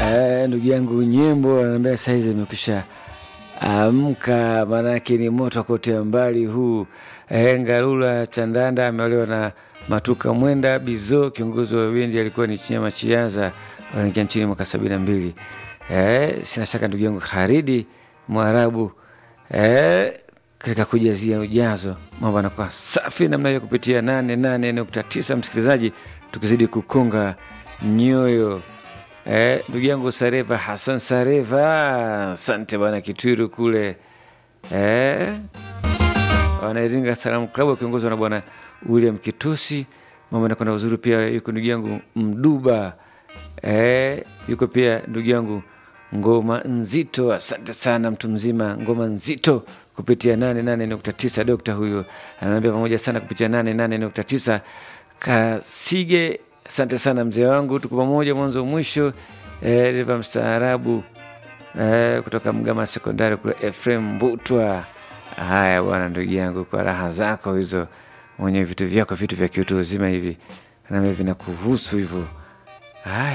Eh, ndugu yangu Nyembo ananiambia saizi imekwisha amka, maanake ni moto kote mbali huu. Eh, Ngalula Chandanda ameolewa na Matuka Mwenda Bizo, kiongozi wa bendi alikuwa ni Chinyama Chianza, wanaingia nchini mwaka sabini na mbili. Eh, sina shaka ndugu yangu Haridi Mwarabu eh, katika kujazia ujazo mambo anakuwa safi namna hiyo kupitia nane nane nukta tisa msikilizaji, tukizidi kukonga nyoyo eh, ndugu yangu Sareva Hasan Sareva, asante bwana Kitwiru kule eh, wanairinga Salamu Klabu wakiongozwa na bwana William Kitosi, mambo anakwenda uzuri. Pia yuko ndugu yangu Mduba eh, yuko pia ndugu yangu Ngoma Nzito, asante sana mtu mzima Ngoma Nzito kupitia 88.9. Dokta huyo ananiambia pamoja sana kupitia 88.9. Kasige, asante sana mzee wangu, tuko pamoja mwanzo mwisho. Eh, dereva mstaarabu eh, kutoka Mgama Sekondari kule, Efrem Mbutwa. Haya bwana, ndugu yangu, kwa raha zako hizo, mwenye vitu vyako, vitu vya kiutu uzima hivi nami vinakuhusu hivyo. Haya.